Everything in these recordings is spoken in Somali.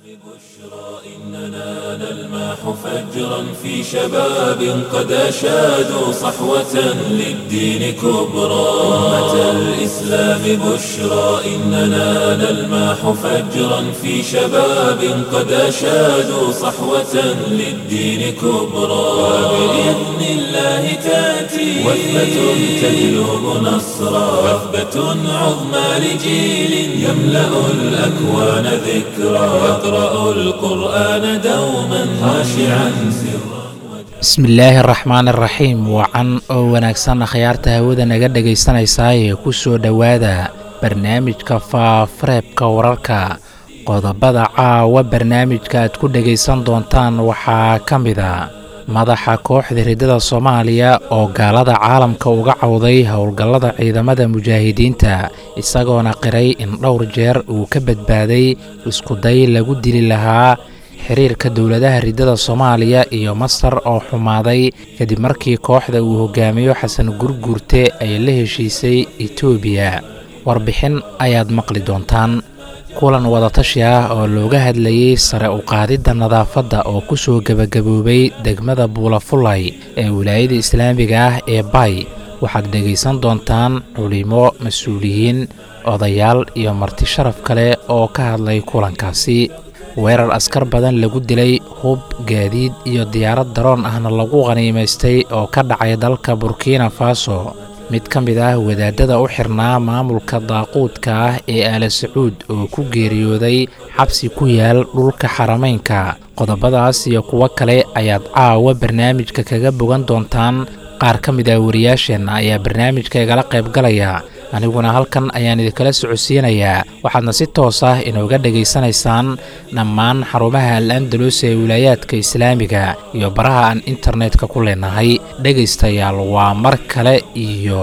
إننا نلمح فجرا في شباب قد أشادوا صحوة للدين كبرى أمة الإسلام بشرى إننا نلمح فجرا في شباب قد أشادوا صحوة للدين كبرى وبإذن الله تأتي وثبة تجلب نصرا وثبة عظمى لجيل يملأ الأكوان ذكرى يقرأ القرآن دوما خاشعا سرا bismillaahi araxmaan araxiim wacan oo wanaagsan akhyaarta hawada naga dhegaysanaysaa ee ku soo dhowaada barnaamijka faafareebka wararka qodobada caawa barnaamijka aad ku dhegaysan doontaan waxaa ka mid a madaxa kooxda riddada soomaaliya oo gaalada caalamka uga cawday howlgallada ciidamada mujaahidiinta isagoona qiray in dhowr jeer uu ka badbaaday iskuday lagu dili lahaa xiriirka dowladaha riddada soomaaliya iyo masar oo xumaaday kadib markii kooxda uu hogaamiyo xasan gurguurte ay la heshiisay etoobiya warbixin ayaad maqli doontaan kulan wadatashi ah oo looga hadlayey sare u qaadidda nadaafadda oo ku soo gebagaboobay degmada buulafulay ee wilaayada islaamiga ah ee bay waxaad dhegaysan doontaan culimo mas-uuliyiin odayaal iyo marti sharaf kale oo ka hadlay kulankaasi weerar askar badan lagu dilay hub gaadiid iyo diyaarad daroon ahna lagu qhaniimaystay oo ka dhacay dalka burkina faso mid ka mid ah wadaadada u xirnaa maamulka daaquudka ah ee aala sacuud oo ku geeriyooday xabsi ku yaal dhulka xarameynka qodobadaas iyo kuwo kale ayaad caawa barnaamijka kaga bogan doontaan qaar ka mid ah wariyaasheenna ayaa barnaamijka igala qaybgalaya aniguna halkan ayaan idinkala socodsiinayaa waxaadna si toos ah inooga dhegaysanaysaan dhammaan xarumaha al andalus ee wilaayaadka islaamiga iyo baraha aan internetka ku leenahay dhegaystayaal waa mar kale iyo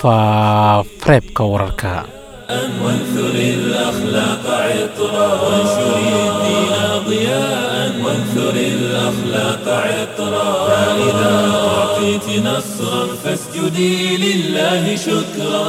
faafareebka wararka وانثر الأخلاق عطرا وانشر الدين ضياء وانثر الأخلاق عطرا فإذا أعطيت نصرا فاسجدي لله شكرا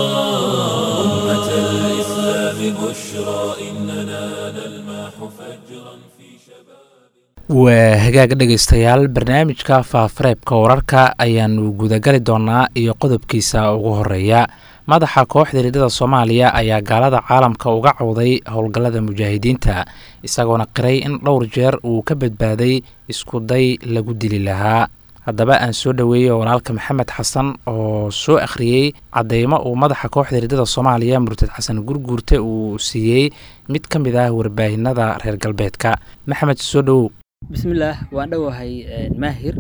أمة الإسلام بشرى إننا نلمح فجرا في شباب waa hagaag dhegaystayaal barnaamijka faafareebka wararka ayaanu gudagali doonaa iyo qodobkiisa ugu horeeya madaxa kooxda riddada soomaaliya ayaa gaalada caalamka uga cawday howlgallada mujaahidiinta isagoona qiray in dhowr jeer uu ka badbaaday iskuday lagu dili lahaa haddaba aan soo dhoweeyey walaalka maxamed xasan oo soo akhriyey cadeymo uu madaxa kooxda riddada soomaaliya murtad xasan gurguurte uu siiyey mid ka mid ah warbaahinada reer galbeedka maxamed soo dhowow bismillaah waan dhowahay maahir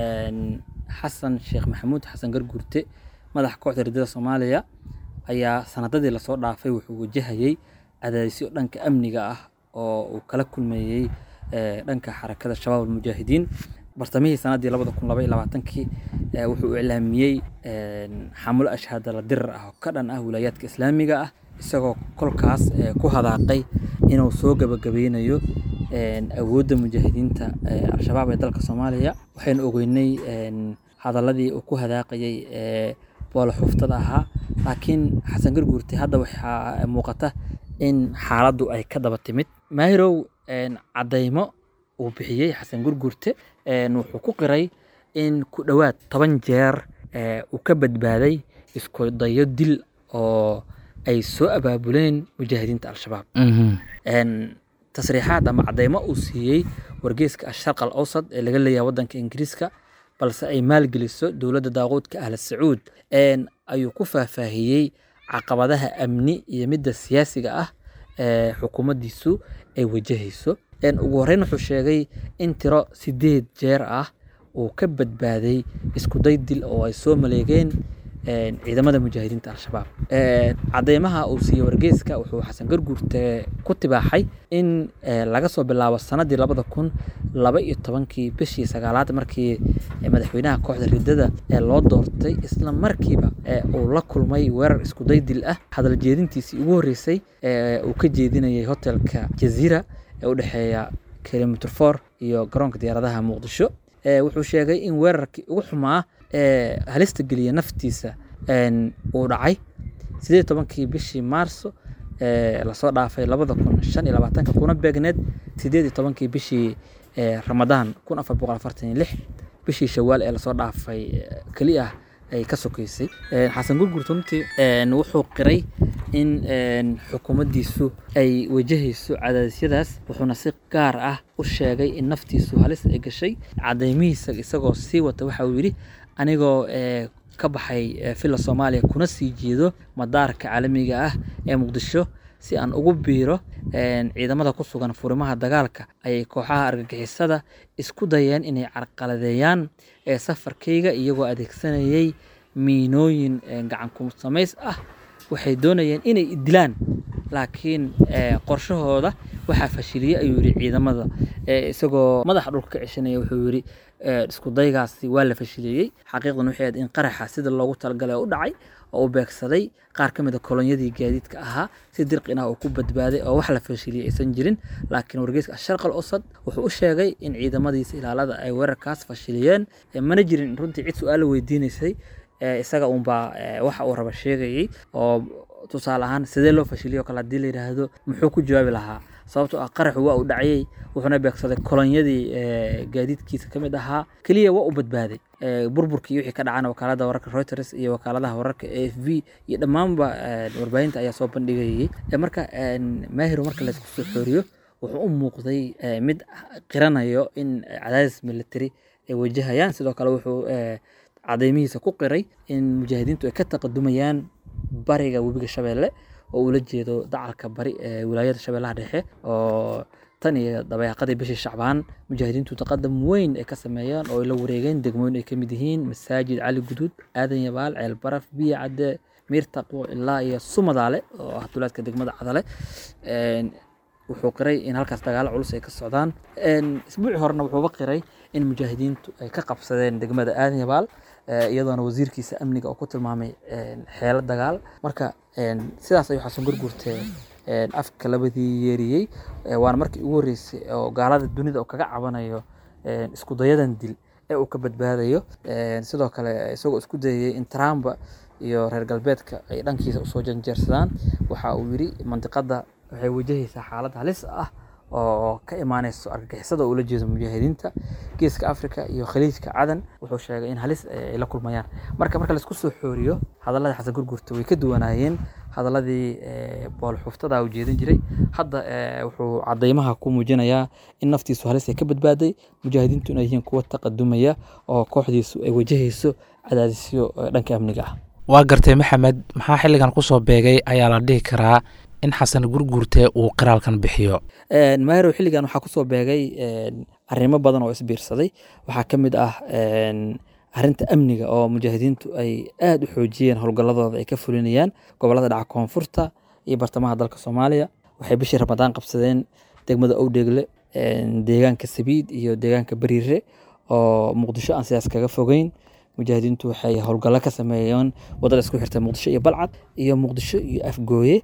xasan sheekh maxamuud xasan garguurte madaxa kooxda riddada soomaaliya ayaa sanadadii lasoo dhaafay wuxuu wajahayey cadaadisyo dhanka amniga ah oo uu kala kulmeeyey dhanka xarakada shabaab almujaahidiin bartamihii sanadii labada kun laba iyo labaatankii wuxuu iclaamiyey xamulo ashhaadala dirar ah oo ka dhan ah wilaayaadka islaamiga ah isagoo kolkaas ku hadaaqay inuu soo gabagabeynayo awoodda mujaahidiinta al-shabaab ee dalka soomaaliya waxaynu ogeynay hadaladii uu ku hadaaqayay boolo xuftada ahaa laakiin xasan garguurte hadda waxaa muuqata in xaaladdu ay ka daba timid maahirow cadeymo uu bixiyey xasan gurgurte wuxuu ku qiray in ku dhowaad toban jeer uu ka badbaaday isku dayo dil oo ay soo abaabuleen mujaahidiinta al-shabaab tasriixaad ama cadeymo uu siiyey wargeeska asharq al awsad ee laga leeyahay waddanka ingiriiska balse ay maalgeliso dowladda daaquudka ahla sacuud ayuu ku faahfaahiyey caqabadaha amni iyo midda siyaasiga ah ee xukuumaddiisu ay wajahayso ugu horreyn wuxuu sheegay in tiro sideed jeer ah uu ka badbaaday iskuday dil oo ay soo maleegeen ciidamada mujaahidiinta al-shabaab cadeymaha uu siiyey wargeyska wuxuu xasan garguurte ku tibaaxay in laga soo bilaabo sanadii labada kun laba iyo tobankii bishii sagaalaad markii madaxweynaha kooxda riddada ee loo doortay isla markiiba uu la kulmay weerar iskuday dil ah hadal jeedintiisii ugu horreysay uu ka jeedinayay hotelka jaziira ee u dhexeeya kilomitr for iyo garoonka diyaaradaha muqdisho wuxuu sheegay in weerarkii ugu xumaa ee halista geliya naftiisa uu dhacay sideed tobankii bishii maarso ee lasoo dhaafay labada kun shan iyo labaatanka kuna beegneed sideed iyo tobankii bishii ee ramadaan kun afar boqol afartan iyo lix bishii shawaal ee lasoo dhaafay ee keli ah ay ka sokeysay Een, xasan gurgurta runtii een, wuxuu qiray in een, xukuumaddiisu ay wajahayso cadaadisyadaas wuxuuna si gaar ah u sheegay in naftiisu halis ay gashay cadeymihiisa isagoo sii wata waxa uu yidhi anigoo ee, ka baxay ee, filla soomaaliya kuna sii jeedo madaarka caalamiga ah ee muqdisho si aan ugu biiro een, ciidamada ku sugan furimaha dagaalka ayay kooxaha argagixisada isku dayeen inay carqaladeeyaan ee safarkayga iyagoo adeegsanayay miinooyin ee, gacan ku samays ah waxay doonayeen inay i dilaan laakiin ee, qorshahooda waxaa fashiliyey ayuu yidhi ciidamada ee, isagoo madaxa dhulka ka ceshanaya wuxuu yidhi ee, isku daygaasi waa la fashiliyey xaqiiqdan waxay ahayd in qaraxa sida loogu talagalay oo u dhacay oo u beegsaday qaar ka mid a kolonyadii gaadiidka ahaa si dirqin ah oo ku badbaaday oo wax la fashiliyey aysan jirin laakiin wargeyska asharqal osad wuxuu u sheegay in ciidamadiisa ilaalada ay weerarkaas fashiliyeen ee, mana jirin runtii cid su-aal la weydiinaysay ee, isaga unbaa ee, waxa uu raba sheegayey oo tusaale ahaan sidee loo fashiliyo kale haddii la yidhaahdo muxuu ku jawaabi lahaa sababtoo ah qaraxu waa uu dhacayey wuxuuna beegsaday kolonyadii ee, gaadiidkiisa ka mid ahaa keliya waa u badbaaday Ee, burburkii iyo wixii ka dhacana wakaalada wararka reuters iyo wakaaladaha wararka a f v iyo dhammaanba ee, warbaahinta ayaa soo bandhigayay Ee, marka een, maahiro marka laysku soo xooriyo wuxuu u muuqday ee, mid qiranayo in cadaadis military ay wajahayaan sidoo kale wuxuu ee, cadeymihiisa ku qiray in mujaahidiintu ay ka taqadumayaan bariga webiga shabeelle oo ula jeedo dacalka bari ee wilaayada shabeellaha dhexe oo tan iyo dabeeqadii bishii shacbaan mujaahidiintu taqadam weyn ay ka sameeyeen oo ay la wareegeen degmooyin ay ka mid yihiin masaajid cali guduud aadan yabaal ceel baraf biyo cadde miir taqwo ilaa iyo sumadaale oo ah duleedka degmada cadale Een, wuxuu qiray in halkaas dagaalo culus ay ka socdaan Een, isbuuci horena wuxuuba qiray in mujaahidiintu ay ka qabsadeen degmada aadan yabaal ee, iyadoona wasiirkiisa amniga oo ku tilmaamay een, xeelo dagaal marka een, sidaas ayuu xasan gurgurte een, afka labadii yeeriyey Ee, waana markii ugu horreysay oo gaalada dunida uu kaga cabanayo een, isku dayadan dil ee uu ka badbaadayo Een, sidoo kale isagoo isku dayay in Trump iyo reer galbeedka ay dhankiisa usoo janjeersadaan waxa uu yidhi mandiqada waxay wajahaysaa xaalad halis ah oo ka imaaneyso argagixisada oo ula jeedo mujaahidiinta geeska africa iyo khaliijka cadan wuxuu sheegay in halis ay la kulmayaan marka marka laisku soo xooriyo hadalladii xasan gurgurta way ka duwanaayeen hadaladii ee, boolxuftada u jeedin jiray hadda ee, wuxuu cadeymaha ku muujinayaa in naftiisu halis ay ka badbaaday mujaahidiintu inay yihiin kuwa taqadumaya oo kooxdiisu ay wajahayso cadaadisyo ee, dhanka amniga ah waa gartay maxamed maxaa xilligan kusoo beegay ayaa la dhihi karaa in xasan gurgurte uu qiraalkan bixiyo Een, maahirow xilligan waxaa kusoo beegay een, arrimo badan oo isbiirsaday waxaa ka mid ah een, arrinta amniga oo mujaahidiintu ay aad u xoojiyeen howlgalladooda ay ka fulinayaan gobollada dhaca koonfurta iyo bartamaha dalka soomaaliya waxay bishii ramadaan qabsadeen degmada owdheegle een, deegaanka sabiid iyo deegaanka bariire oo muqdisho aan sidaas kaga fogeyn mujaahidiintu waxay howlgallo ka sameeyeen wadada isku xirta muqdisho iyo balcad iyo muqdisho iyo afgooye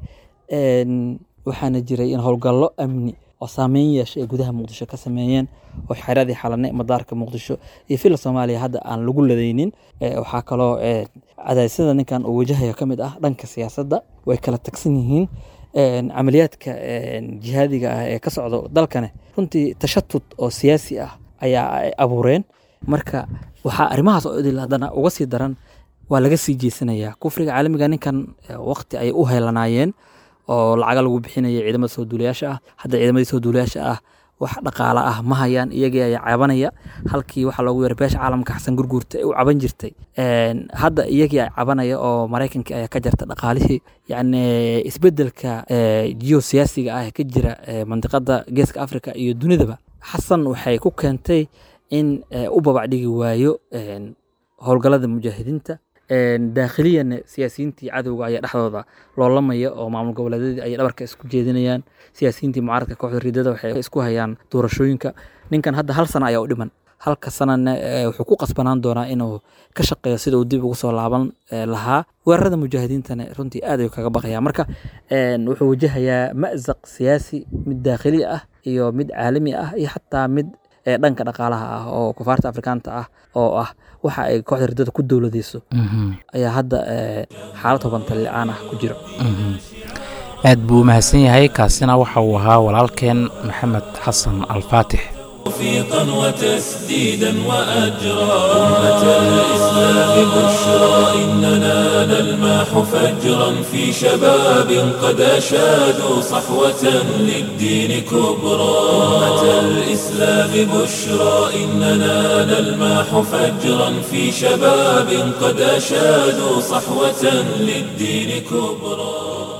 Een, waxaana jiray in howlgallo amni oo saameyn yeeshay ay gudaha muqdisho ka sameeyeen oo xeradii xalane madaarka muqdisho iyo fila soomaaliya hadda aan lagu ladaynin Ee, waxaa kaloo ee, cadaasyada ninkan uu wajahaya ka mid ah dhanka siyaasadda way kala tagsan yihiin Een, camaliyaadka een, jihaadiga ah ee ka socda dalkane runtii tashatut oo siyaasi ah ayaa ay abuureen marka waxaa arrimahaas oo idil haddana uga sii daran waa laga sii jeesanayaa kufriga caalamiga ninkan ee, waqti ay u heelanaayeen oo lacaga lagu bixinaya ciidamada soo duulayaasha ah hadda ciidamadii soo duulayaasha ah wax dhaqaale ah ma hayaan iyagii ayaa cabanaya halkii waxaa loogu yeeray beesha caalamka xasan gurguurta ee u caban jirtay Een, hadda iyagii ay cabanaya oo maraykankii ayaa ka jarta dhaqaalihii yacni isbedelka geosiyaasiga ah ee ka jira ee mandiqada geeska africa iyo dunidaba xasan waxay ku keentay in ee, u babacdhigi waayo een, howlgallada mujaahidiinta Een, daakhiliyan siyaasiyiintii cadowga ayaa dhexdooda loolamaya oo maamul goboleedyadii ayay dhabarka isku jeedinayaan siyaasiyiintii mucaaradka kooxda ridada waxay isku hayaan doorashooyinka ninkan hadda hal sana ayaa u dhiman halka sanana ee, wuxuu ku qasbanaan doonaa inuu ka shaqeeyo sida uu dib ugu soo laaban ee, lahaa weerarada mujaahidiintana runtii aad ayuu kaga baqayaa marka een, wuxuu wajahayaa ma'zaq siyaasi mid daakhili ah iyo mid caalami ah iyo xataa mid ee, dhanka dhaqaalaha ah oo kufaarta afrikaanta ah oo ah waxa ay kooxda ridada ku dowladeyso ayaa hadda ee, xaalad hubanta li-aan ah ku jiro aad buu u mahadsan yahay kaasina waxa uu ahaa walaalkeen maxamed xasan alfaatix توفيقا وتسديدا وأجرا أمة الإسلام بشرى إننا نلمح فجرا في شباب قد أشادوا صحوة للدين كبرى أمة الإسلام بشرى إننا نلمح فجرا في شباب قد أشادوا صحوة للدين كبرى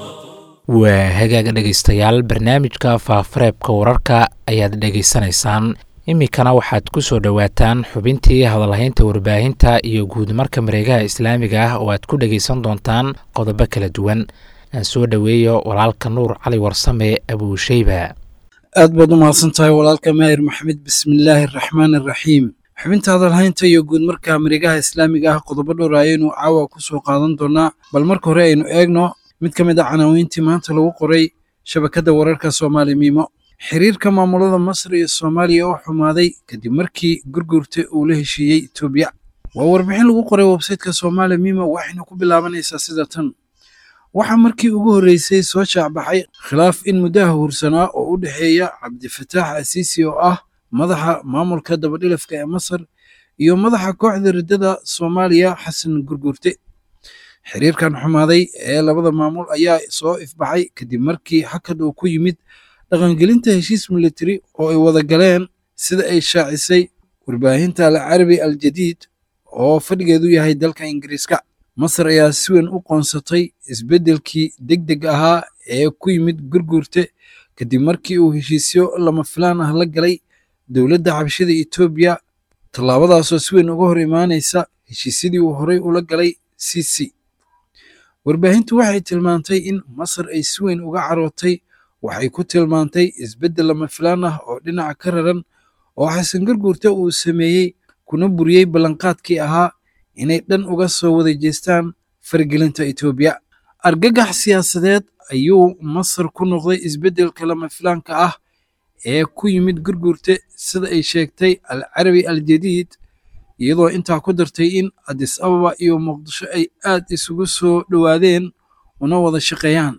waa hagaaga dhegaystayaal barnaamijka faafareebka wararka ayaad dhegaysanaysaan iminkana waxaad ku soo dhowaataan xubintii hadalhaynta warbaahinta iyo guudmarka mareegaha islaamiga ah oo aad ku dhegaysan doontaan qodobo kala duwan aan soo dhoweeyo walaalka nuur cali warsame abuusheyba aad baad u mahadsan tahay walaalka maahir maxamed bismillaahi araxmaan araxiim xubinta hadalhaynta iyo guudmarka mareegaha islaamiga ah qodobo dhowr ayaynu caawa ku soo qaadan doonaa bal marka hore aynu eegno mid ka mid a canaawiintii maanta lagu qoray shabakadda wararka soomaali miimo xiriirka maamulada masar iyo soomaaliya oo xumaaday kadib markii gurgurta uu la heshiiyey etoobiya waa warbixin lagu qoray websayteka soomaali miimo waxayna ku bilaabanaysaa sida tan waxaa markii ugu horreysay soo shaacbaxay khilaaf in muddaha hursanaa oo u dhexeeya cabdifataax asiisi oo ah madaxa maamulka dabadhilafka ee masar iyo madaxa kooxda riddada soomaaliya xasan gurgurte xiriirkan xumaaday ee labada maamul ayaa soo ifbaxay kadib markii xakad uu ku yimid dhaqangelinta heshiis militari oo ay wada galeen sida ay shaacisay warbaahinta alcarabi aljadiid oo fadhigeedu yahay dalka ingiriiska masar ayaa si weyn u qoonsatay isbeddelkii deg deg ahaa ee ku yimid gurgurte kadib markii uu heshiisyo lama filaan ah la galay dowladda xabashada etoobiya tallaabadaasoo si weyn uga hor imaanaysa heshiisyadii uu horey ula galay cc warbaahintu waxay tilmaantay in masar ay si weyn uga carootay waxay ku tilmaantay isbeddel lama filaan ah oo dhinaca ka raran oo xasan garguurta uu sameeyey kuna buriyey ballanqaadkii ahaa inay dhan uga soo wada jeestaan faragelinta etoobiya argagax siyaasadeed ayuu masar ku noqday isbeddelka lama filaanka ah ee ku yimid gurgurte sida ay sheegtay alcarabi aljadiid iyadoo intaa ku dartay in adis ababa iyo muqdisho ay aad isugu soo dhowaadeen una wada shaqeeyaan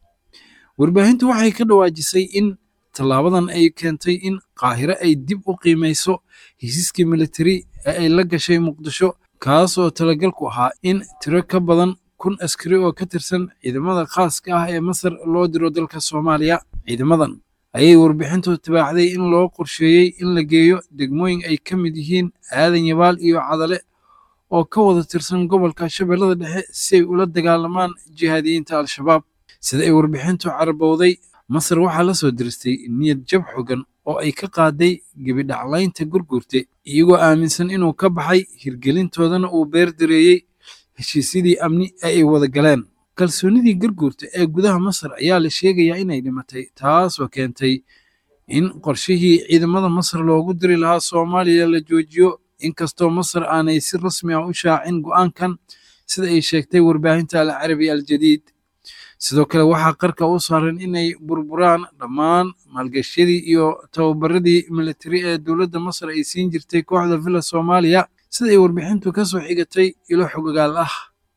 warbaahintu waxay ka dhawaajisay in tallaabadan ay keentay in qaahire ay dib u qiimayso hesiiskii militari ee ay la gashay muqdisho kaasoo talagalku ahaa in tiro ka badan kun askari oo ka tirsan ciidamada khaaska ah ee masar loo diro dalka soomaaliya ciidamadan ayay warbixintu tabaacday in loo qorsheeyey in la geeyo degmooyin ay ka mid yihiin aadan yabaal iyo cadale oo ka wada tirsan gobolka shabeellada dhexe si ay ula dagaalamaan jihaadiyiinta al-shabaab sida ay warbixintu carabowday masar waxaa la soo diristay niyad jab xogan oo ay ka qaaday gebidhaclaynta gurgurte iyagoo aaminsan inuu ka baxay hirgelintoodana uu beer dareeyey heshiisyadii amni ee ay wada galeen kalsoonidii garguurta ee gudaha masar ayaa la sheegayaa inay dhimatay taasoo keentay in qorshihii ciidamada masar loogu diri lahaa soomaaliya la joojiyo inkastoo masar aanay si rasmi ah u shaacin go'aankan sida ay sheegtay warbaahinta alcarabi aljadiid sidoo kale waxaa qarka u saaran inay burburaan dhammaan maalgashyadii iyo tababaradii militari ee dowladda masar ay siin jirtay kooxda villa soomaaliya sida ay warbixintu ka soo xigatay ilo xogogaal ah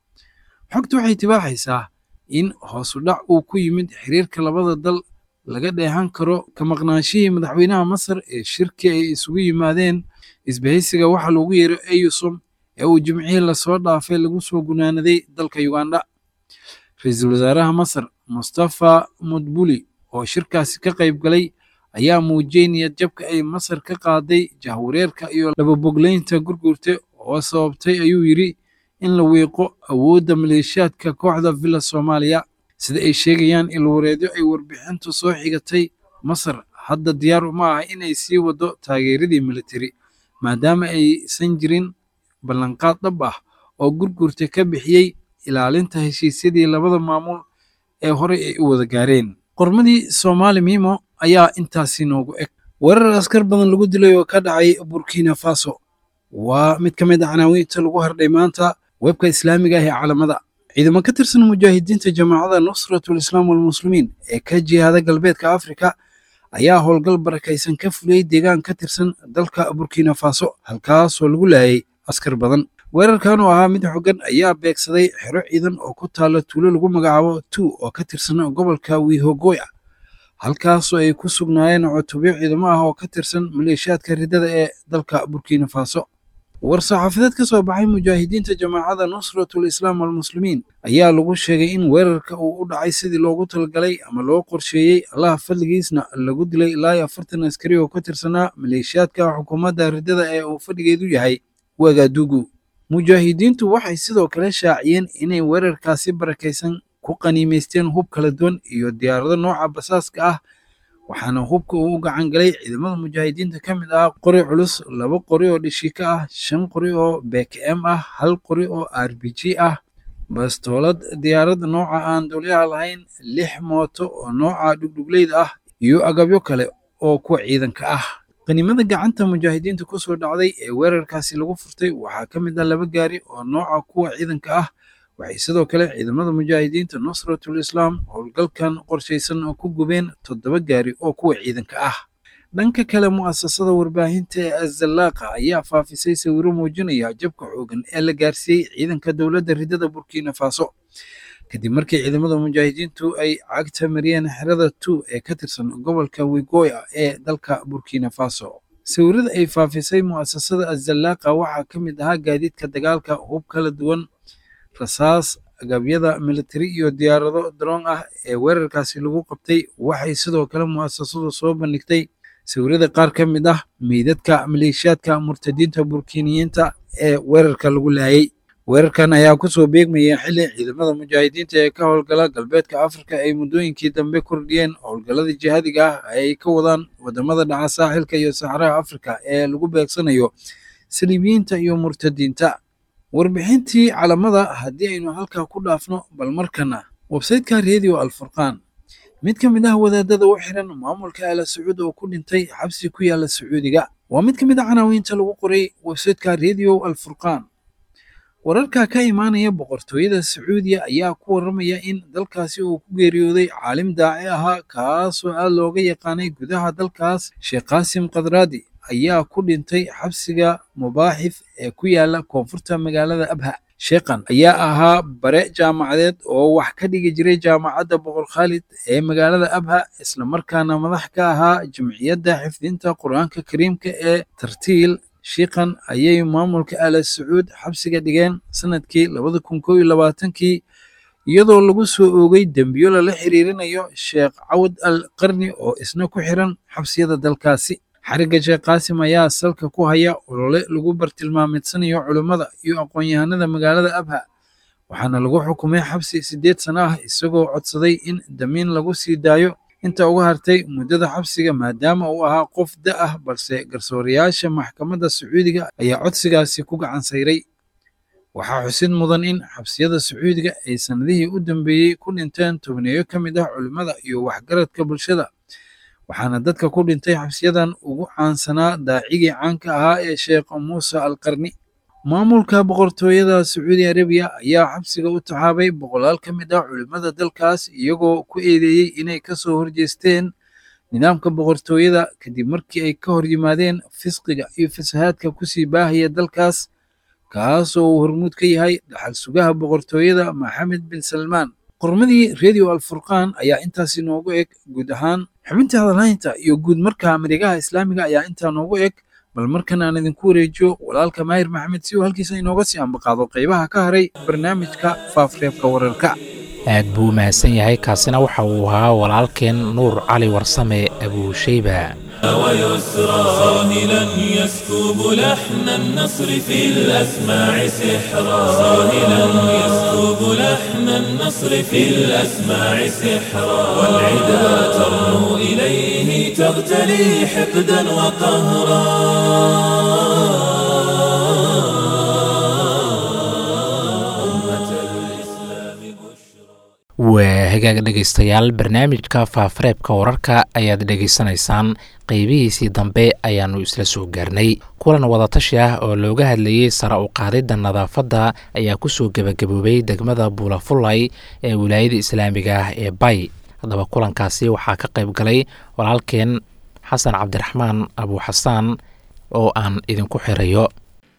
xogtu waxay tibaaxaysaa in hoosu dhac uu ku yimid xiriirka labada dal laga dheehan karo ka maqnaanshihii madaxweynaha masar ee shirki ay isugu yimaadeen isbahaysiga waxa loogu yeero eyusom ee uu jimcihii lasoo dhaafay lagu soo gunaanaday dalka uganda ra-iisul wasaaraha masar mustafa mudbuli oo shirkaasi ka qayb galay ayaa muujiyey niyad jabka ay masar ka qaaday jahwareerka iyo lababogleynta gurgurte oo sababtay ayuu yidhi in la wiiqo awoodda maleeshiyaadka kooxda villa soomaaliya sida ay sheegayaan ilwareedyo ay warbixintu soo xigatay masar hadda diyaar uma aha inay sii waddo taageeradii militari maadaama aysan jirin ballanqaad dhab ah oo gurgurta ka bixiyey ilaalinta heshiisyadii labada maamul ee horey ay u wada gaareen qormadii soomaali miimo ayaa intaasi noogu eg weerar askar badan lagu dilay oo ka dhacay burkina faso waa mid ka mid a canaawiinta lagu hardhay maanta webka islaamiga ah ee caalamada ciidamo ka tirsan mujaahidiinta jamaacada nusratul islaam walmuslimiin ee ka jihaada galbeedka afrika ayaa howlgal barakaysan ka fuliyey deegaan ka tirsan dalka burkina faso halkaasoo lagu laayay askar badan weerarkan oo ahaa mid xogan ayaa beegsaday xero ciidan oo ku taalla tuulo lagu magacaabo tu oo ka tirsan gobolka wihogoya halkaasoo ay ku sugnaayeen cutubyo ciidamo ah oo ka tirsan maleeshiyaadka riddada ee dalka burkina faso war-saxaafadeed ka soo baxay mujaahidiinta jamaacada nusratul islaam walmuslimiin ayaa lagu sheegay in weerarka uu u dhacay sidii loogu talagalay ama loo qorsheeyey allaha fadligiisna lagu dilay ilaa iyo afartan askari oo ka tirsanaa maleeshiyaadka xukuumadda riddada ee uu fadhigeedu yahay wagaadugu mujaahidiintu waxay sidoo kale shaaciyeen inay weerarkaasi barakaysan ku qaniimaysteen hub kala duwan iyo diyaarado nooca basaaska ah waxaana hubka uu u gacan galay ciidamada mujaahidiinta ka mid ah qori culus laba qori oo dhishika ah shan qori oo bkm ah hal qori oo r b g ah bastoolad diyaaradda nooca aan duulyaha lahayn lix mooto oo nooca dhugdhugleyda ah iyo agabyo kale oo kuwa ciidanka ah qaniimada gacanta mujaahidiinta ku soo dhacday ee weerarkaasi lagu furtay waxaa ka mid ah laba gaari oo nooca kuwa ciidanka ah waxay sidoo kale ciidamada mujaahidiinta nusratul islaam howlgalkan qorshaysan oo ku gubeen toddoba gaari oo kuwa ciidanka ah dhanka kale mu'asasada warbaahinta ee azallaaqa ayaa faafisay sawiro muujinaya jabka xoogan ee la gaarsiiyey ciidanka dowladda riddada burkina faso kadib markii ciidamada mujaahidiintu ay cagta mariyeen xerada tu ee ka tirsan gobolka wigoya ee dalka burkina faso sawirada ay faafisay mu'asasada azallaaqa waxaa ka mid ahaa gaadiidka dagaalka hub kala duwan rasaas agabyada militari iyo diyaarado daroon ah ee weerarkaasi lagu qabtay waxay sidoo kale mu'asasadu soo bandhigtay sawirada qaar ka mid ah meydadka maleeshiyaadka murtadiinta burkiniyiinta ee weerarka lagu laayay weerarkan ayaa kusoo beegmaya xili ciidamada mujaahidiinta ee ka howlgala galbeedka afrika ay muddooyinkii dambe kordhiyeen howlgallada jihaadiga ah ay ka wadaan wadamada dhaca saaxilka iyo saxaraha afrika ee lagu beegsanayo saliibiyiinta iyo murtadiinta warbixintii calamada haddii aynu halkaa ku dhaafno bal markana websayteka redio alfurqaan mid ka mid ah wadaadada u xiran maamulka ala sacuud oo ku dhintay xabsi ku yaala sacuudiga waa mid ka mid a canaawiinta lagu qoray websayteka redio alfurqaan wararka ka imaanaya boqortooyada sacuudiya ayaa ku warramaya in dalkaasi uu ku geeriyooday caalim daaci ahaa kaasoo aad looga yaqaanay gudaha dalkaas sheekh qaasim kadraadi ayaa ku dhintay xabsiga mubaaxif ee ku yaala koonfurta magaalada abha sheekhan ayaa ahaa bare jaamacadeed oo wax ka dhigi jiray jaamacadda boqor khaalid ee magaalada abha islamarkaana madax ka ahaa jamciyadda xifdinta qur-aanka kariimka ee tartiil shiikhan ayay maamulka ala sacuud xabsiga dhigeen sanadkii labada kun koo iyo labaatankii iyadoo lagu soo oogay dembiyo lala xiriirinayo sheekh cawad al qarni oo isna ku xiran xabsiyada dalkaasi xarigga sheekh qaasim ayaa salka ku haya olole lagu bartilmaameedsanayo culummada iyo aqoon-yahanada magaalada abha waxaana lagu xukumay xabsi siddeed sano ah isagoo codsaday in damiin lagu sii daayo inta uga hartay muddada xabsiga maadaama uu ahaa qof da ah balse garsoorayaasha maxkamadda sacuudiga ayaa codsigaasi ku gacan sayray waxaa xusid mudan in xabsiyada sacuudiga ay sannadihii u dambeeyey ku dhinteen tobneeyo ka mid ah culimmada iyo waxgaradka bulshada waxaana dadka ku dhintay xabsiyadan ugu caansanaa daacigii caanka ahaa ee sheekh muuse alqarni maamulka boqortooyada sacuudi arabiya ayaa xabsiga u taxaabay boqolaal ka mid ah culimmada dalkaas iyagoo ku eedeeyey inay ka soo horjeesteen nidaamka boqortooyada kadib markii ay ka hor yimaadeen fisqiga iyo fasahaadka kusii baahaya dalkaas kaasoo uu hormuud ka yahay dhaxal sugaha boqortooyada maxamed bin salmaan qormadii redio alfurqaan ayaa intaasi noogu eg guud ahaan xubinta hadalhaynta iyo guud marka mareegaha islaamiga ayaa intaa noogu eg bal markan aan idinku wareejiyo walaalka maahir maxamed si uu halkiisa inooga sii ambaqaado qaybaha ka haray barnaamijka faafreebka wararka aad buu u mahadsan yahay kaasina waxa uu ahaa walaalkeen nuur cali warsame abuushayba ويسرى صاهلا يسكب لحن النصر في الأسماع سحرا صاهلا يسكب لحن النصر في الأسماع سحرا والعدا ترنو إليه تغتلي حقدا وقهرا أمة الإسلام بشرى waa hagaag dhegaystayaal barnaamijka faafareebka wararka ayaad dhegaysanaysaan qeybihiisii dambe ayaannu isla soo gaarnay kulan wadatashi ah oo looga hadlayey sare u qaadidda nadaafadda ayaa kusoo gebagaboobay degmada buulafulay ee wilaayada islaamiga ah ee bay haddaba kulankaasi waxaa ka qayb galay walaalkeen xasan cabdiraxmaan abuuxasaan oo aan idinku xirayo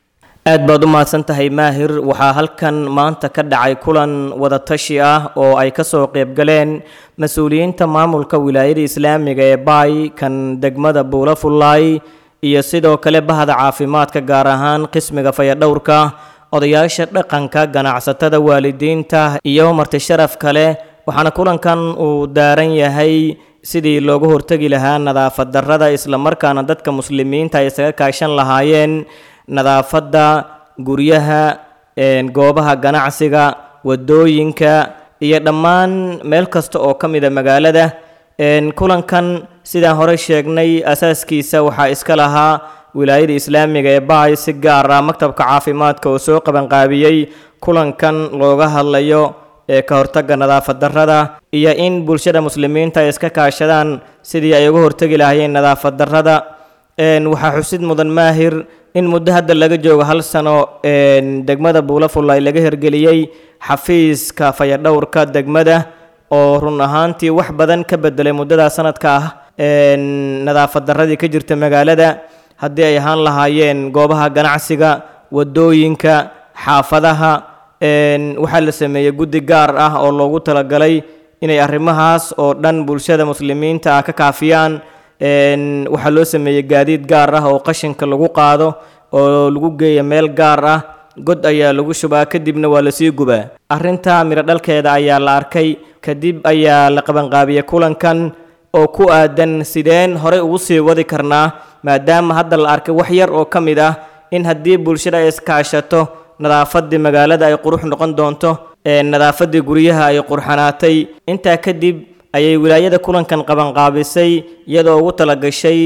aad baad u mahadsan tahay maahir waxaa halkan maanta ka dhacay kulan wadatashi ah oo ay ka soo qaybgaleen mas-uuliyiinta maamulka wilaayada islaamiga ee baay kan degmada buulafullaay iyo sidoo kale bahda caafimaadka gaar ahaan qismiga fayadhowrka odayaasha dhaqanka ganacsatada waalidiinta iyo marti sharaf kale waxaana kulankan uu daaran yahay sidii looga hortegi lahaa nadaafad darrada islamarkaana dadka muslimiinta ay isaga kaashan lahaayeen nadaafadda guryaha goobaha ganacsiga wadooyinka iyo dhammaan meel kasta oo ka mida magaalada kulankan sidaan hore sheegnay asaaskiisa waxaa iska lahaa wilaayada islaamiga ee baay si gaar ah maktabka caafimaadka oo soo qabanqaabiyey kulankan looga hadlayo ee ka hortagga nadaafad darrada iyo in bulshada muslimiinta ay iska kaashadaan sidii ay uga hortegi lahaayeen nadaafad darrada waxaa xusid mudan maahir in muddo hadda laga joogo hal sano degmada buulafullay laga hirgeliyey xafiiska fayadhowrka degmada oo run ahaantii wax badan ka bedelay muddadaa sanadka ah nadaafad darradii ka jirta magaalada haddii ay ahaan lahaayeen goobaha ganacsiga wadooyinka xaafadaha waxaa la sameeyey guddi gaar ah oo loogu talagalay inay arrimahaas oo dhan bulshada muslimiinta ah ka kaafiyaan waxaa loo sameeyey gaadiid gaar ah oo qashinka lagu qaado oo lagu geeya meel gaar ah god ayaa lagu shubaa kadibna waa lasii gubaa arrinta midho dhalkeeda ayaa la arkay kadib ayaa la qabanqaabiyey kulankan oo ku aadan sideen horey ugu sii wadi karnaa maadaama hadda la arkay wax yar oo ka mid ah in haddii bulshada ay iskaashato nadaafadii magaalada ay qurux noqon doonto nadaafadii guryaha ay qurxanaatay intaa kadib ayay wilaayada kulankan qabanqaabisay iyadoo ugu talagashay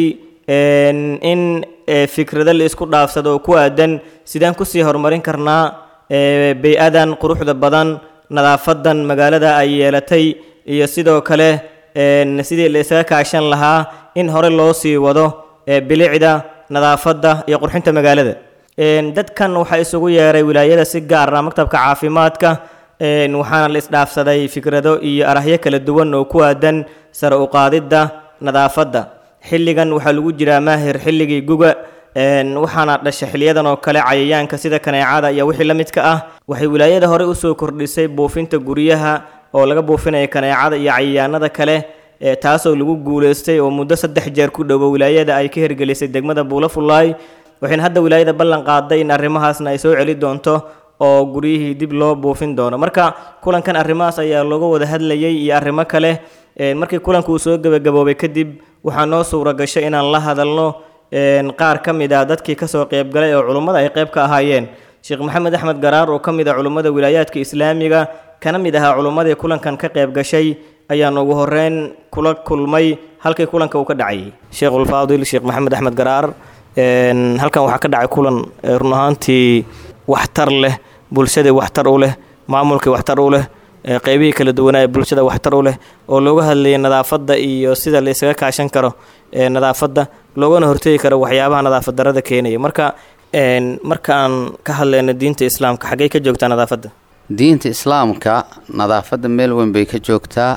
in fikrado la isku dhaafsado oo ku aadan sidaan kusii horumarin karnaa bey-adan quruxda badan nadaafadan magaalada ay yeelatay iyo sidoo kale sidii la isaga kaashan lahaa in hore loo sii wado bilicda nadaafadda iyo qurxinta magaalada dadkan waxaa isugu yeeray wilaayada si gaar ah maktabka caafimaadka waxaana la isdhaafsaday fikrado iyo arahyo kala duwan oo ku aadan sare u qaadidda nadaafadda xilligan waxaa lagu jiraa maahir xilligii guga waxaana dhasha xiliyadan oo kale cayayaanka sida kaneecada iyo wixii la midka ah waxay wilaayada hore usoo kordhisay buufinta guryaha oo laga buufinaya kaneecada iyo cayayaanada kale taasoo lagu guuleystay oo muddo saddex jeer ku dhowo wilaayada ay ka hirgelisay degmada buulafullaay waxayna hadda wilaayada ballan qaaday in arrimahaasna ay soo celi doonto oo guryihii dib loo buufin doono marka kulankan arrimahaas ayaa looga wada hadlayay iyo arrimo kale markii kulanku uu soo gebagaboobay kadib waxaa noo suura gashay inaan la hadalno qaar ka mid ah dadkii kasoo qeybgalay oo culummada ay qeyb ka ahaayeen sheekh maxamed axmed garaar oo ka mid ah culummada wilaayaadka islaamiga kana mid ahaa culummadii kulankan ka qeyb gashay ayaan ugu horeyn kula kulmay halkii kulanka uu ka dhacayay sheekhulfaadil sheekh maxamed axmed garaar halkan waxaa ka dhacay kulan run ahaantii waxtar leh bulshadii waxtar u leh maamulkii waxtar u leh qeybihii kala duwanaa ee bulshada waxtar u leh oo looga hadlayay nadaafadda iyo sida la isaga kaashan karo nadaafadda loogana hortegi karo waxyaabaha nadaafad darada keenaya marka marka aan ka hadlayno diinta islaamka xaggey ka joogtaa nadaafadda diinta islaamka nadaafadda meel weyn bay ka joogtaa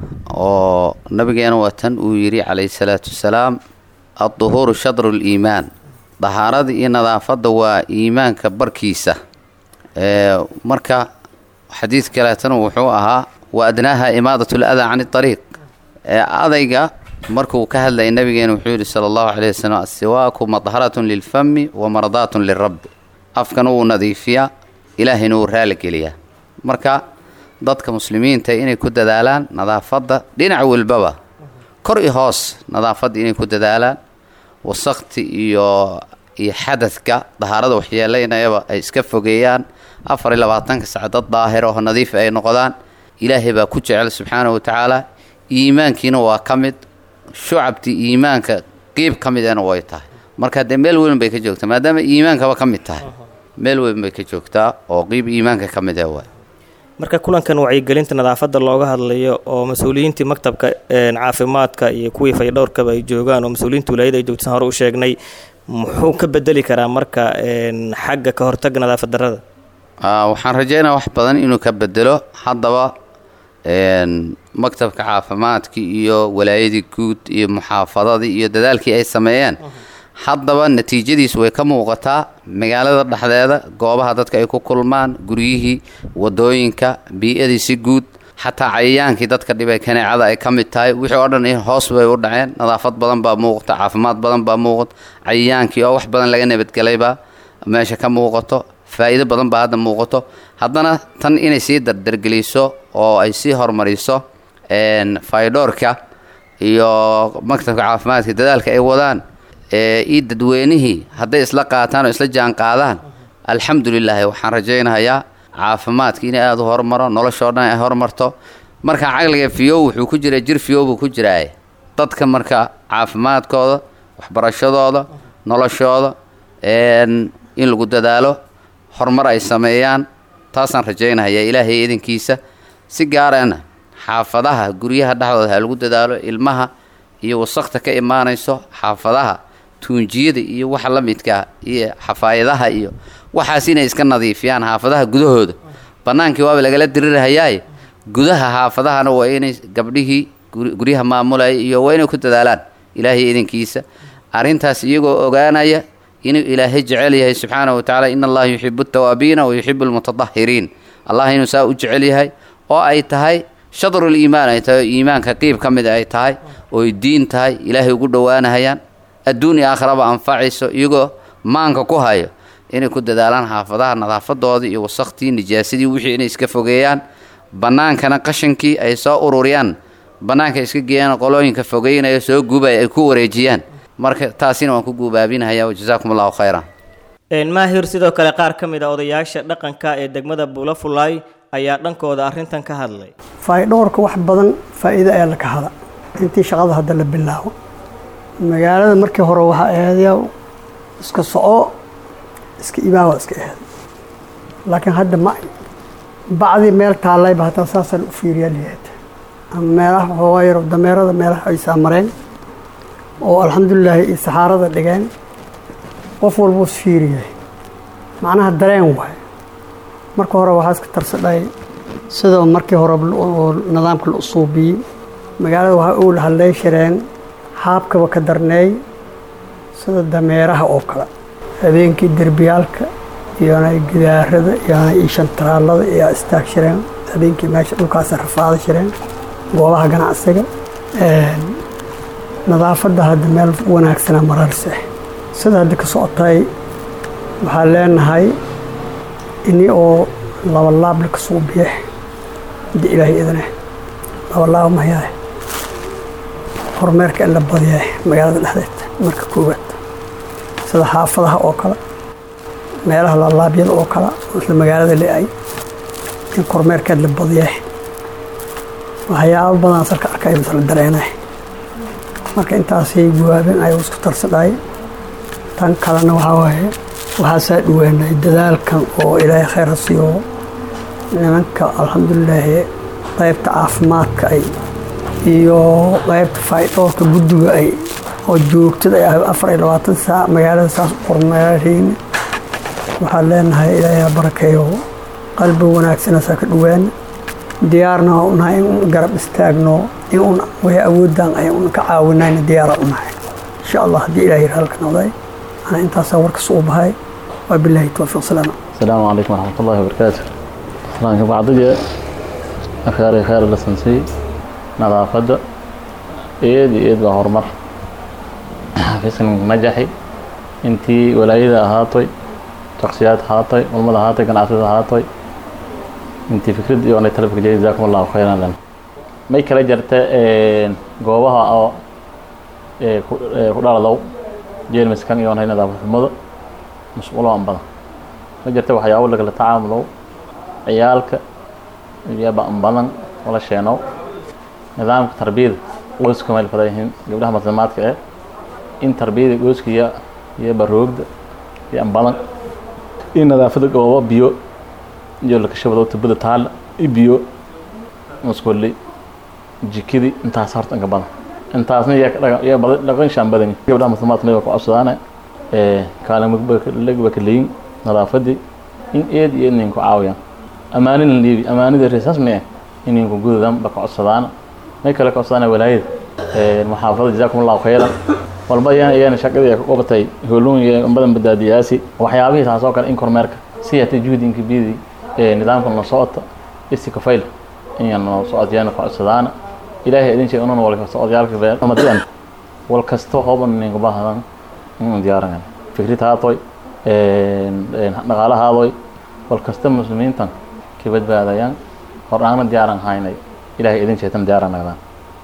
oo nabigeena watan uu yidhi calayhi salaatu wasalaam adduhuuru shadru liimaan dahaarada iyo nadaafadda waa iimaanka barkiisa marka xadiid kaleetana wuxuu ahaa wa adnaaha imaadat ladaa can ariiq adayga markuu ka hadlayay nabigeena wuxuu yidhi sala allahu caleyh wasalam asiwaaku madharatun lilfami wa mardaatun lirabbi afkana wuu nadiifiyaa ilaahayna wuu raaligeliyaa marka dadka muslimiinta inay ku dadaalaan nadaafadda dhinac walbaba kor i hoos nadaafadda inay ku dadaalaan wasakti iyo iyo xadadka dahaarada waxyeelaynayaba ay iska fogeeyaan afar iyo labaatanka sac dad daahir oo nadiif ay noqdaan ilaahay baa ku jecel subxaana wa tacaala iimaankiina waa ka mid shucabtii iimaanka qiib ka midana way tahay marka dee meel weyn bay ka joogtaa maadaama iimaankaba ka mid tahay meel weyn bay ka joogtaa oo qiib iimaanka ka mid ah waay marka kulankan wacyigelinta nadaafadda looga hadlayo oo mas-uuliyiintii maktabka caafimaadka iyo kuwii faydhowrkaba ay joogaan oo mas-uuliyiinta wilaayada ay joogtaan hore u sheegnay muxuu ka bedeli karaa marka xagga ka hortagga nadaafad darrada waxaan rajeynaya wax badan inuu ka bedelo haddaba maktabka caafimaadkii iyo walaayadii guud iyo muxaafadadii iyo dadaalkii ay sameeyeen haddaba natiijadiis way ka muuqataa magaalada dhexdeeda goobaha dadka ay ku kulmaan guryihii wadooyinka bii-adii si guud xataa cayayaankii dadka dhibay kaneecada ay ka mid tahay wixii oo dhan hoos bay u dhaceen nadaafad badan baa muuqata caafimaad badan baa muuqata cayayaankii oo wax badan laga nabadgelaybaa meesha ka muuqato faa'iido badan baa hadda muuqato haddana tan inay sii dardargeliso oo ay sii horumariso faydhoorka iyo maktabka caafimaadka dadaalka ay wadaan iyo dadweynihii hadday isla qaataan oo isla jaan qaadaan alxamdulilaahi waxaan rajaynayaa caafimaadka inay aada u horumaro noloshoo dhan ay horumarto marka caqliga fiyow wuxuu ku jiraa jir fiyow buu ku jiraaye dadka marka caafimaadkooda waxbarashadooda noloshooda in lagu dadaalo horumar ay sameeyaan taasaan rajaynaya ilaahay idankiisa si gaarana xaafadaha guryaha dhexdooda ha lagu dadaalo ilmaha iyo wasakta ka imaanayso xaafadaha tuunjiyada iyo waxa la midkaa iyo xafaayadaha iyo waxaas inay iska nadiifiyaan xaafadaha gudahooda bannaankii waaba lagala dirirahayaaye gudaha xaafadahana waa inay gabdhihii guryaha maamulaya iyo waa inay ku dadaalaan ilaahay idankiisa arrintaas iyagoo ogaanaya inuu ilaahay jecel yahay subxaanahu watacaala in allaha yuxibu altawaabiina wa yuxibu almutatahiriin allah inuu saa u jecel yahay oo ay tahay shadrul iimaan ay tahay oo iimaanka qiib ka mid ay tahay ooy diin tahay ilaahay ugu dhowaanahayaan adduun iyo aakhiraba anfacayso iyagoo maanka ku hayo inay ku dadaalaan xaafadaha nadaafadooda iyo wasaktii nijaasadii wixii inay iska fogeeyaan bannaankana qashankii ay soo ururiyaan bannaanka iska geeyaan qolooyinka fogeynaya soo gubaya ay ku wareejiyaan marka taasina waan ku guubaabinahaya wajazaakum allahu khayran maahir sidoo kale qaar ka mid a odayaasha dhaqanka ee degmada buulafulaay ayaa dhankooda arrintan ka hadlay faydhoorka wax badan faa'iido ayaa la ka hada intii shaqada hadda la bilaabo magaalada markii hore waxaa ahaydya iska soco iska ibaawa iska ahayd laakiin hadda ma bacdii meel taallayba hataa saasaan u fiiriyaa liyaata ama meelaha waxoogaa yaro dameerada meelaha ay saamareen oo alxamdulilaahi iyo saxaarada dhigeen qof walbuu is fiiriyay macnaha dareen waay marka hore waxaa iska tarsadhay sida markii hore oo nidaamka la usuubiyey magaalada waxaa uu hadlay shireen haabkaba ka darneey sida dameeraha oo kale habeenkii derbiyaalka iyona gidaarada iyona iyo shantaraalada ayaa istaag shireen habeenkii meesha dhulkaasa rafaada shireen goobaha ganacsiga nadaafadda hadda meel wanaagsana mararse sida hadda ka socotay waxaan leenahay ini oo labalaable ka soo biye hadda ilaahay idane labalaab mayaa horumeerka in la badiya magaalada dhexdeed marka koowaad sida xaafadaha oo kale meelaha lalaabyada oo kale isla magaalada le-ay in kormeerkeed la badiya waxyaabo badan salka arkay masla dareena marka intaasay jawaabeen ayuu isku tarsadhay tan kalena waxaa waaye waxaasaa dhawaanay dadaalkan oo ilaahay khayr ha siiyo nimanka alxamdulilaahi qaybta caafimaadka ay iyo qaybta faydhoorka guddiga ay oo joogtada ay afar iyo labaatan saac magaalada saas u kormeerayna waxaan leenahay ilaahay ha barakeeyo qalbi wanaagsanaasaa ka dhawaan diyaarna waa unahay in un garab istaagno in un way awoodaan ay un ka caawinayna diyaara unahay insha allah haddii ilahay halka noqday ana intaasaa warkas u bahay waa bilaahi towfiiq salaam السلام عليكم ورحمة الله وبركاته سلام بعضية أخيرا خير لسنسي نظافة إيد إيد وهرمر في سن نجحي انتي ولايدة هاتوي شخصيات هاتوي والمدى هاتوي كان عصيدة هاتوي انتي فكرة يوانا تلفك جيد جزاكم الله خيرا لنا ما يكلا جرتا قوبها أو كدار لو جيل مسكان يوانا نظافة المدى مسؤول عن بنا ma jirta waxyaabo lagala tacaamulo ciyaalka iyo ba'an badan wala sheeno nidaamka tarbiyada qoyska meel fada yihiin gabdhaha muslimaadka eh in tarbiyada qoyska iyo iyo baroogda iyo an badan in nadaafada goobo biyo iyo lakashabado tubada taal i biyo maskulli jikidi intaas horta inka badan intaasna iyo dhaqan shaan badan gabdhaha muslimaadka nabiga ku codsadaan kaalimagba kaleyin nadaafadii in eed iyo ininku caawiyaan ammaanin la dhiibi ammaanida reesaas mee ininku gudadan ba ka codsadaana may kale ka codsadaan walaayada maxaafada jazaakum allahu khayran walba iyana shaqadii ay ka qabatay howluun iyo badan badaadiyaasi waxyaabihii taas oo kale in kormeerka si hata juhdinka bidi nidaamka noo socota isi kafayl inaan noo socodyaana ku codsadaana ilaahay idin sheeg ununa walka socodyaalka bee amadiyan wal kasto hooban ninka baahadan inaan diyaaran fikrid haatoy dhaqaale haadoy wal kasta muslimiintan ka badbaadayaan hordhaana diyaaran haynay ilaahay idin sheegtan diyaaran nagdaan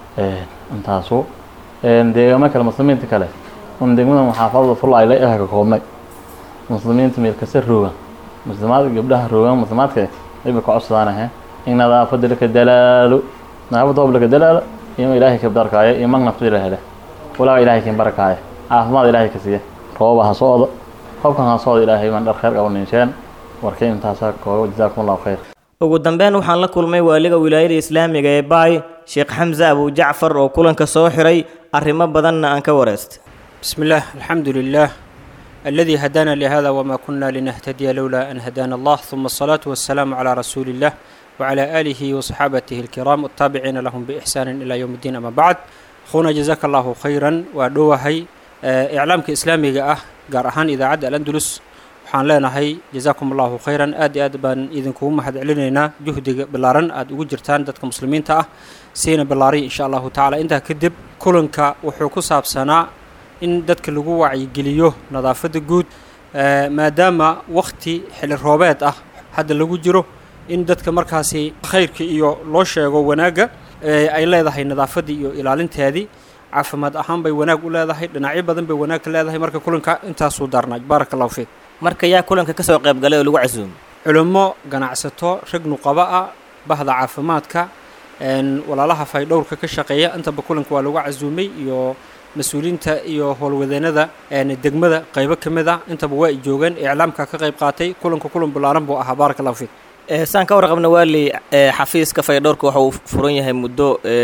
intaasu deegaamo kale muslimiinta kale un degmada maxaafadada fulayle ah ka koobnay muslimiinta meel kasta roogan muslimaadka gabdhaha roogan muslimaadka ayba ka codsadaan ahe in nadaafada laka dalaalo nadaafada hoob laka dalaalo iyo ilaahay ka barkaayo iyo mag nafta la hele walaaga ilaahay kan barakaayo caafimaad ilaahay ka siiya rooba ha socda roobkan ha socda ilaahay baan dhar khayr qabo ninsheen warkay intaasaa koogo jazaakum allahu khayr ugu dambeyn waxaan la kulmay waaliga wilaayada islaamiga ee baay sheekh xamse abu jacfar oo kulanka soo xiray arrimo badanna aan ka wareystay بسم الله الحمد لله الذي هدانا لهذا وما كنا لنهتدي لولا أن هدانا الله ثم الصلاة والسلام على رسول الله وعلى آله وصحابته الكرام التابعين لهم بإحسان إلى يوم الدين أما بعد خونا جزاك الله خيرا ودوهي إعلامك إسلامي أه قارهان إذا عد الأندلس waxaan leenahay jazaakum allahu khayran aad iyo aad baan idinkugu mahad celinaynaa juhdiga ballaaran aad ugu jirtaan dadka muslimiinta ah siina ballaariy insha allahu tacala intaa kadib kulanka wuxuu ku saabsanaa in dadka lagu wacyigeliyo nadaafadda guud maadaama wakti xili roobeed ah hadda lagu jiro in dadka markaasi khayrka iyo loo sheego wanaagga ay leedahay nadaafaddii iyo ilaalinteedii caafimaad ahaan bay wanaag u leedahay dhinacyo badan bay wanaag ka leedahay marka kulanka intaasuu daarnaa baaraka allahu fiik marka yaa kulanka ka soo qayb galay oo lagu casuumay culummo ganacsato rag nuqaba ah bahda caafimaadka walaalaha faydhowrka ka shaqeeya intaba kulanka waa lagu casuumay iyo mas-uuliyiinta iyo howlwadeennada degmada qaybo ka mid ah intaba waa ay joogeen iclaamka ka qayb qaatay kulanka kulan ballaaran buu ahaa baaraka allahu fiik saan ka warqabna waali xafiiska faydhowrka waxa uu furan yahay muddo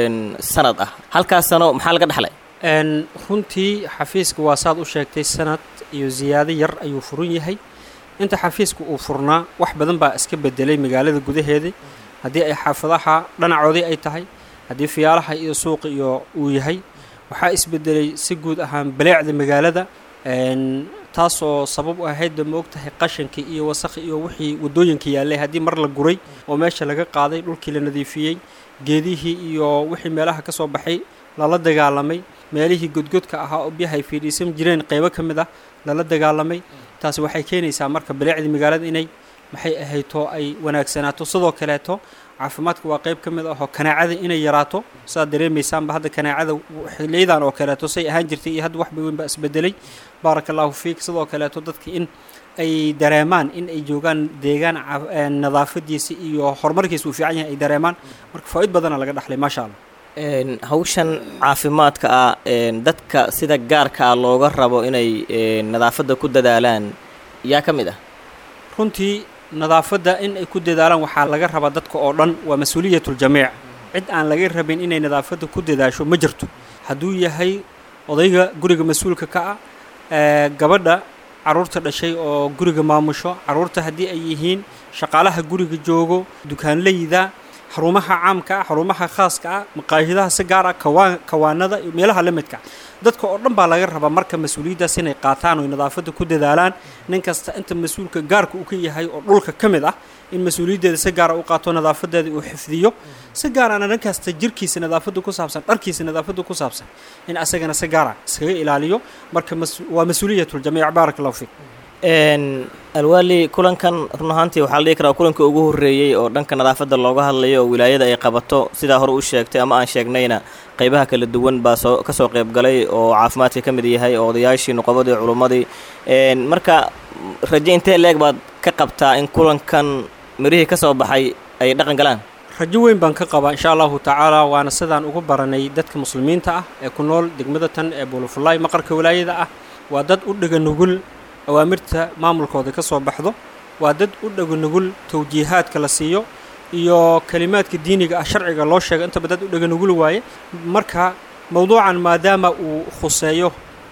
sanad ah halkaas sano maxaa laga dhexlay runtii xafiiska waa saad u sheegtay sanad iyo ziyaado yar ayuu furan yahay inta xafiiska uu furnaa wax badan baa iska bedelay magaalada gudaheedii haddii ay xaafadaha dhanacoodii ay tahay haddii fiyaalaha iyo suuqa iyo uu yahay waxaa isbedelay si guud ahaan baleecda magaalada taasoo sabab u ahaydba ma og tahay qashankii iyo wasakhi iyo wixii waddooyinka yaallay haddii mar la guray oo meesha laga qaaday dhulkii la nadiifiyey geedihii iyo wixii meelaha ka soo baxay lala dagaalamay meelihii godgodka ahaa oo biyaha ay fiidhiisan jireen qaybo ka mid ah lala dagaalamay taasi waxay keenaysaa marka baleecdii magaalada inay maxay ahayto ay wanaagsanaato sidoo kaleeto caafimaadka waa qayb ka mid ahoo kanaacada inay yaraato saad dareemaysaanba hadda kanaacada xiliyadan oo kaleeto say ahaan jirtay iyo hadda waxba weyn baa isbedelay baaraka allahu fiik sidoo kaleeto dadka in ay dareemaan in ay joogaan deegaan nadaafadiisa iyo horumarkiisa uu fiican yahay ay dareemaan marka faa-id badana laga dhaxlay maasha allah hawshan caafimaadka ah dadka sida gaarka ah looga rabo inay nadaafadda ku dadaalaan yaa ka mid ah runtii nadaafadda in ay ku dadaalaan waxaa laga rabaa dadka oo dhan waa mas-uuliyatul-jamiic cid aan laga rabin inay nadaafadda ku dadaasho ma jirto hadduu yahay odayga guriga mas-uulka ka ah gabadha carruurta dhashay oo guriga maamusho carruurta haddii ay yihiin shaqaalaha guriga joogo dukaanleyda xarumaha caamka ah xarumaha khaaska ah maqaahidaha si gaar ah kawaan kawaanada iyo meelaha la midka dadka oo dhan baa laga rabaa marka mas-uuliyaddaas inay qaataan oo nadaafadda ku dadaalaan nin kasta inta mas-uulka gaarka uu ka yahay oo dhulka ka mid ah in mas-uuliyaddeeda si gaara u qaato nadaafadeeda uu xifdiyo si gaarana nin kasta jirkiisa nadaafadda ku saabsan dharkiisa nadaafadda ku saabsan in asagana si gaara iskaga ilaaliyo marka waa mas-uuliyatul-jamiic baaraka allahu fiik alwaali kulankan run ahaantii waxaa la dhihi karaa kulanka ugu horreeyey oo dhanka nadaafadda looga hadlayo oo wilaayada ay qabato sidaa hore u sheegtay ama aan sheegnayna qaybaha kala duwan baa soo ka soo qayb galay oo caafimaadka ka mid yahay oo odayaashii nuqobadii culummadii marka raje intee leeg baad ka qabtaa in kulankan mirihii ka soo baxay ay dhaqan galaan rajo weyn baan ka qabaa insha allahu tacaala waana sidaan ugu baranay dadka muslimiinta ah ee ku nool degmada tan ee buulufulaay maqarka wilaayada ah waa dad u dhega nugul awaamirta maamulkooda ka soo baxdo waa dad u dhega nugul tawjiihaadka la siiyo iyo kelimaadka diiniga ah sharciga loo sheego intaba dad u dhega nugul waaye marka mowduucan maadaama uu khuseeyo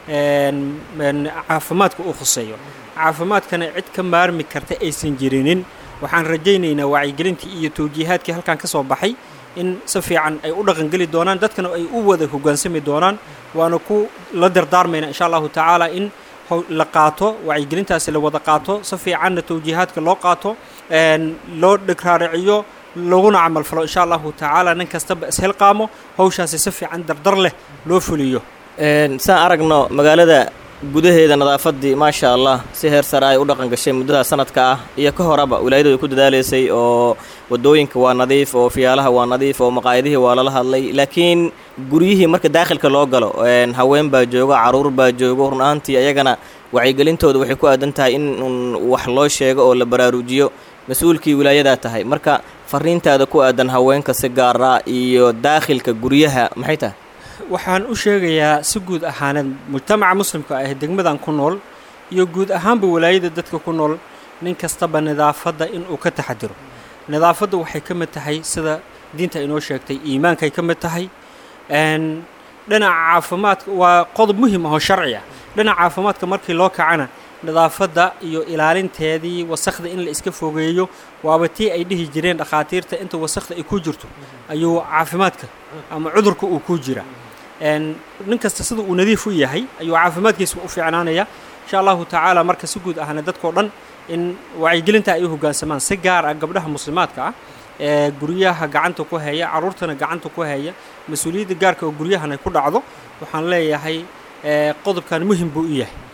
caafimaadka uu khuseeyo caafimaadkana cid ka maarmi karta aysan jirinin waxaan rajaynaynaa wacyigelintii iyo tawjiihaadkii halkan ka soo baxay in si fiican ay u dhaqangeli doonaan dadkana ay u wada hoggaansami doonaan waana ku la dardaarmayna insha allahu tacaala in la qaato wacyigelintaasi la wada qaato si fiicanna tawjiihaadka loo qaato loo dhigraariciyo laguna camal falo insha allahu tacaala nin kastaba ishilqaamo hawshaasi si fiican dardar leh loo fuliyo saan aragno magaalada gudaheeda nadaafaddii maasha allah si heer sare ay u dhaqan gashay muddada sanadka ah iyo ka horeba wilaayadu ay ku dadaalaysay oo waddooyinka waa nadiif oo fiyaalaha waa nadiif oo maqaayadihii waa lala hadlay laakiin guryihii marka daakhilka loo galo haween baa joogo carruur baa joogo run ahaantii ayagana wacyigelintooda waxay ku aadan tahay in wax loo sheego oo la baraarujiyo mas-uulkii wilaayadaa tahay marka fariintaada ku aadan haweenka si gaara iyo daakhilka guryaha maxay tahay waxaan u sheegayaa si guud ahaaneed mujtamaca muslimka ah degmadan ku nool iyo guud ahaanba walaayada dadka ku nool nin kastaba nidaafadda inuu ka taxadiro nidaafadda waxay ka mid tahay sida diinta inoo sheegtay iimaankay ka mid tahay dhinaca caafimaadka waa qodob muhim ahoo sharci ah dhinaca caafimaadka markii loo kacana nidaafadda iyo ilaalinteedii wasakhda in la iska fogeeyo waaba tii ay dhihi jireen dhakhaatiirta inta wasakhda ay ku jirto ayuu caafimaadka ama cudurka uu ku jira nin kasta sida uu nadiif u yahay ayuu caafimaadkiisa u fiicnaanaya insha allahu tacaala marka si guud ahna dadkao dhan in wacyigelinta ay u hoggaansamaan si gaar ah gabdhaha muslimaadka ah ee guryaha gacanta ku haya carruurtana gacanta ku haya mas-uuliyadda gaarka oo guryahana ku dhacdo waxaan leeyahay qodobkan muhim buu u yahay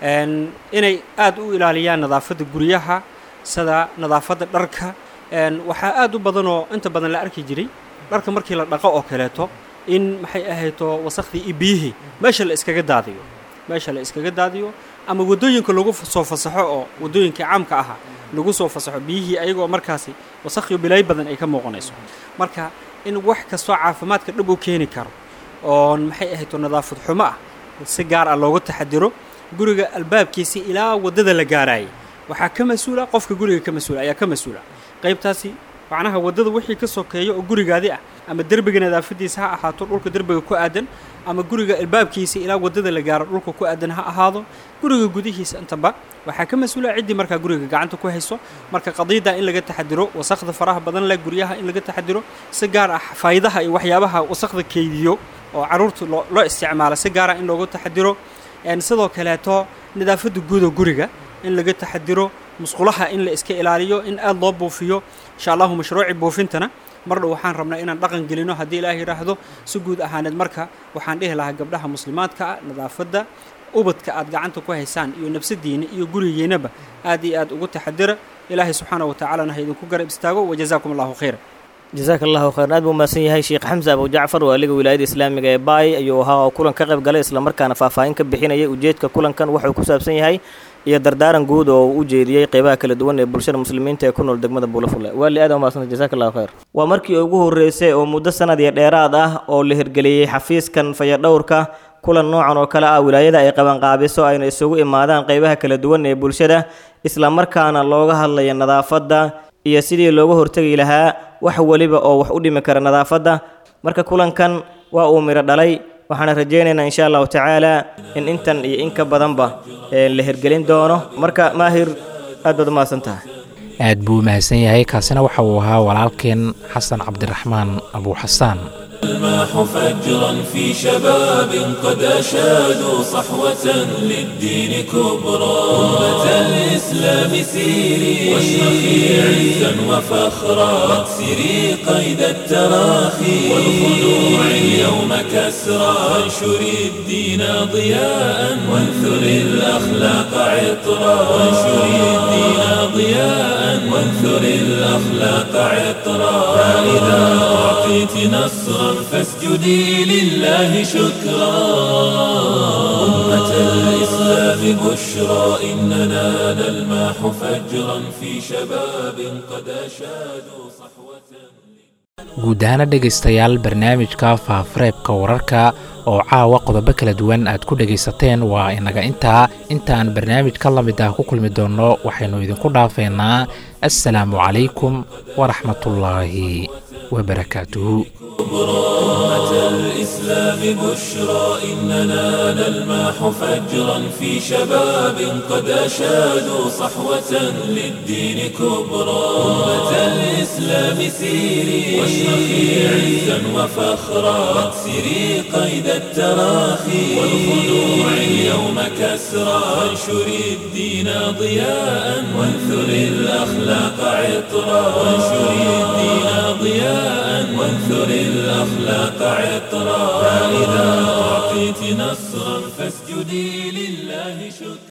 inay aad u ilaaliyaan nadaafadda guryaha sida nadaafadda dharka waxaa aad u badanoo inta badan la arki jiray dharka markii la dhaqo oo kaleeto in maxay ahayto wasakhdii iyo biyihii meesha la iskaga daadiyo meesha la iskaga daadiyo ama waddooyinka lagu soo fasaxo oo waddooyinkai caamka ahaa lagu soo fasaxo biyihii ayagoo markaasi wasakhiyo bilaayo badan ay ka muuqanayso marka in wax kastoo caafimaadka dhab u keeni karo oon maxay ahayto nadaafad xumo ah si gaar ah looga taxadiro guriga albaabkiisii ilaa waddada la gaaraayay waxaa ka mas-uula qofka guriga ka mas-uula ayaa ka mas-uula qaybtaasi macnaha waddada wixii ka sokeeya oo gurigaadi ah ama derbiga nadaafadiisa ha ahaato dhulka derbiga ku aadan ama guriga albaabkiisa ilaa waddada la gaaro dhulka ku aadan ha ahaado guriga gudihiisa intaba waxaa ka mas-uula ciddii markaa guriga gacanta ku hayso marka qadiidda in laga taxadiro wasakhda faraha badan leh guryaha in laga taxadiro si gaar ah faydaha iyo waxyaabaha wasakhda keydiyo oo carruurta loo isticmaalo si gaara in looga taxadiro sidoo kaleeto nadaafadda guuda guriga in laga taxadiro musqulaha in la iska ilaaliyo in aad loo buufiyo insha allahu mashruuci buufintana mar dhow waxaan rabnaa inaan dhaqan gelino haddii ilaah yidhaahdo si guud ahaaneed marka waxaan dhihi lahaa gabdhaha muslimaadka ah nadaafadda ubadka aad gacanta ku haysaan iyo nafsadiina iyo gurigiinaba aad iyo aad ugu taxadira ilaahay subxaana wa tacaalana ha idinku garab istaago wajazaakum allahu khayra jasaaka allahu khayran aad buu mahadsan yahay sheekh xamse abu jacfar waaliga wilaayada islaamiga ee baay ayuu ahaa oo kulan ka qayb galay islamarkaana faahfaahin ka bixinayay ujeedka kulankan wuxuu ku saabsan yahay iyo dardaaran guud oo uu u jeediyey qeybaha kala duwan ee bulshada muslimiinta ee ku nool degmada buulafulle waali aad umahadsanta jasaka allahu khayr waa markii ugu horreysay oo muddo sanad iyo dheeraad ah oo la hirgeliyey xafiiskan fayadhowrka kulan noocan oo kale ah wilaayada ay qabanqaabiso ayna isugu imaadaan qeybaha kala duwan ee bulshada islamarkaana looga hadlaya nadaafadda iyo sidii looga hortegi lahaa wax weliba oo wax u dhimi kara nadaafadda marka kulankan waa uu midho dhalay waxaana rajaynaynaa insha allahu tacaala in intan iyo in ka badanba la hirgelin doono marka maahir aad baad u mahadsan tahay aad buu mahadsan yahay kaasina waxa uu ahaa walaalkeen xasan cabdiraxmaan abu xasaan الماح فجرا في شباب قد أشادوا صحوة للدين كبرى أمة الإسلام سيري واشرخي عزا وفخرا واكسري قيد التراخي والخلوع اليوم كسرى وانشري الدين ضياء وانثري الأخلاق عطرا وانشري الدين ضياء وانثري الأخلاق عطرا فإذا أعطيت نصرا فاسجدي لله شكرا أمة الإسلام بشرى إننا نلماح فجرا في شباب قد أشادوا صحوة guud ahaana dhegaystayaal barnaamijka faafareebka wararka oo caawa qodobo kala duwan aad ku dhegaysateen waa inaga intaa intaan barnaamij ka lamid ah ku kulmi doonno waxaynu idinku dhaafeynaa assalaamu calaykum waraxmatullaahi wabarakaatuhu أمة الإسلام الإسلام بشرى إننا نلمح فجرا في شباب قد أشادوا صحوة للدين كبرى أمة الإسلام سيري واشرخي عزا وفخرا واكسري قيد التراخي والخنوع اليوم كسرى وانشري الدين ضياء وانثري الأخلاق عطرا وانشري الدين ضياء وانثري الأخلاق عطرا فإذا أعطيت نصرا فاسجدي لله شكرا